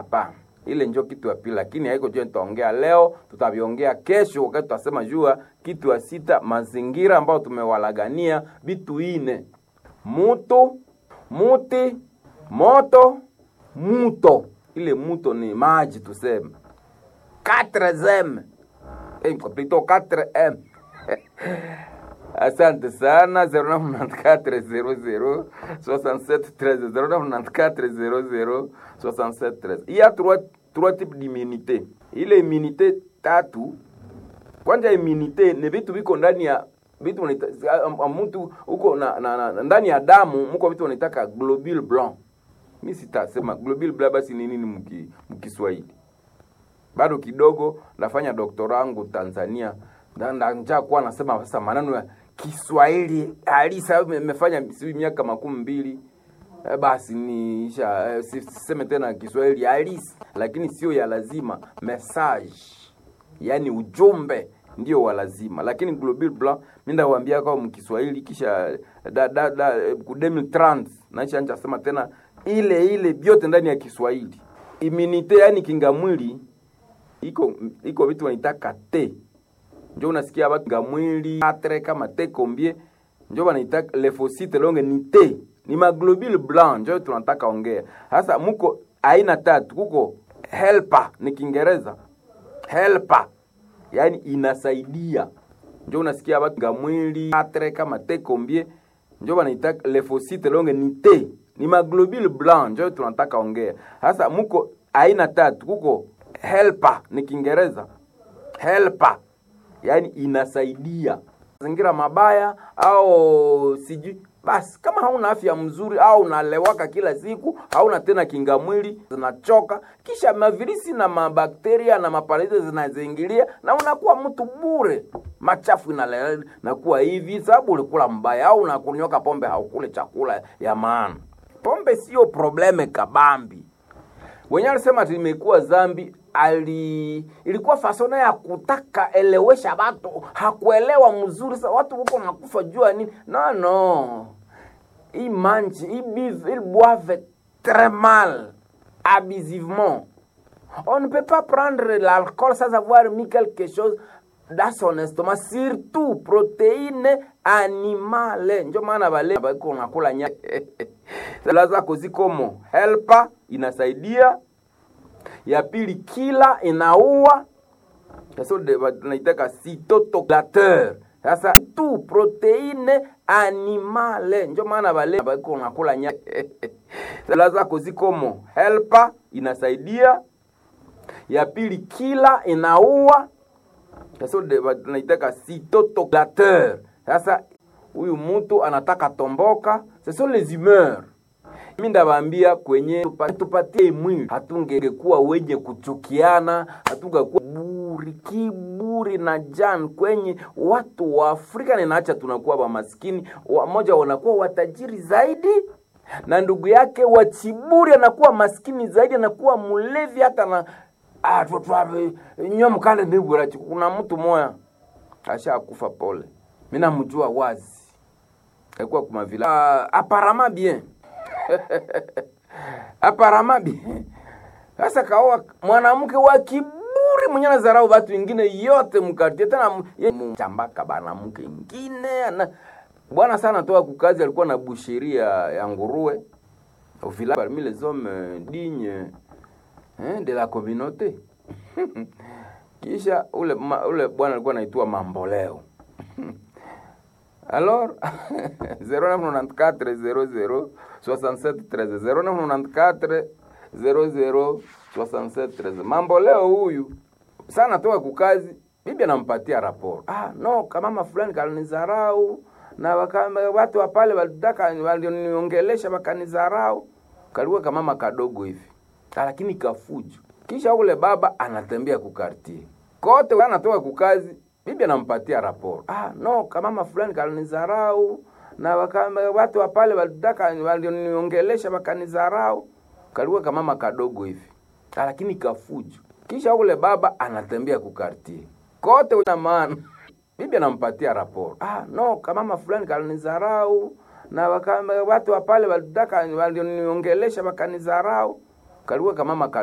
hapana ile njo kitu ya pili lakini haiko jua tutaongea leo tutaviongea kesho wakati tutasema jua kitu ya sita mazingira ambayo tumewalagania vitu ine mutu muti moto muto ile muto ni maji tuseme 4m eh, plutôt 4m asante sana 0994 00 67 il y a trois, trois types d'immunité ile immunité tatu kwanza immunité ni vitu viko ndani ya vitu mtu huko na, na, na, ndani ya damu mko vitu wanaitaka globule blanc mi sitasema globule blanc basi ni nini mki, mkiswahili bado kidogo nafanya doktora wangu tanzania njaa kuwa nasema sasa maneno ya kiswahili halisi imefanya si miaka makumi mbili e, basi nisha e, siseme tena kiswahili halisi lakini sio ya lazima message yani ujumbe ndio wa lazima lakini global blanc mi ndawaambia kwa mkiswahili kisha da, da, da, ku 2030 naisha ncha sema tena ile ile vyote ndani ya kiswahili imunite yani kinga mwili iko iko vitu wanaitaka te njo unasikia watu nga mwili atre kama te kombie njo wanaita lefosite longe ni te ni maglobule blanc njo tunataka ongea sasa muko aina tatu kuko helper ni kiingereza helper yani inasaidia njo unasikia watu nga mwili atre kama te kombie njo wanaita lefosite longe ni te ni maglobule blanc njo tunataka ongea sasa muko aina tatu kuko helper ni kiingereza helper yani inasaidia mazingira mabaya au sijui basi kama hauna afya mzuri au unalewaka kila siku hauna tena kinga mwili zinachoka kisha mavirisi na mabakteria na maparaizi zinazingilia na unakuwa mtu bure machafu inale nakuwa hivi sababu ulikula mbaya au unakunyoka pombe haukule chakula ya maana pombe sio probleme kabambi wenyewe alisema imekuwa zambi ali ilikuwa fasona ya kutaka elewesha watu hakuelewa mzuri sa watu huko nakufa jua nini no no i mange i bive il boive très mal abusivement on ne peut pas prendre l'alcool sans avoir mis quelque chose dans son estomac surtout proteine animale njo maana bale bako nakula nya sala zako zikomo helpa inasaidia ya pili kila inaua tunaitaka cytotoclateur sasa tu proteine animale njo maana bale bako nakula nya sala zako zikomo helpa inasaidia ya pili kila inaua tunaitaka cytotoclateur sasa huyu mtu anataka tomboka ce sont les humeurs mi ndabambia kwenye tupatie mwili hatungekuwa wenye kuchukiana hatungekuwa buri kiburi na jan kwenye watu wa afrika ninaacha tunakuwa wamaskini wamoja wanakuwa watajiri zaidi na ndugu yake wachiburi anakuwa maskini zaidi anakuwa mlevi hata na ah, nyo mkande nibura kuna mtu moya ashakufa pole mi namjua wazi alikuwa kumavila uh, aparama bien aparama bien sasa kaoa mwanamke wa kiburi mwenye nazarau watu wengine yote mkartie tena chambaka banamke ingine ana bwana sana toka kukazi alikuwa na busheria ya nguruwe au village parmi les hommes dignes hein, de la communauté kisha ule ma, ule bwana alikuwa anaitwa mamboleo alors 0994 00 67 13 0994 00 67 13 mambo leo huyu sana toka kukazi bibi anampatia raporo ah no kamama fulani kalinizarau na waka, watu wa pale walitaka walioniongelesha wakanizarau kalikuwa kamama kadogo hivi lakini kafujo kisha ule baba anatembea kukartie kote anatoka kukazi bibi anampatia raporo ah no kamama fulani kalinizarau na waka, watu wa pale walitaka walioniongelesha wakanizarau kalikuwa kamama kadogo hivi lakini kafujo kisha ule baba anatembea kukartie kote na maana bibi anampatia raporo ah no kamama fulani kalinizarau na waka, watu wa pale walitaka walioniongelesha wakanizarau kalikuwa kamama kadogo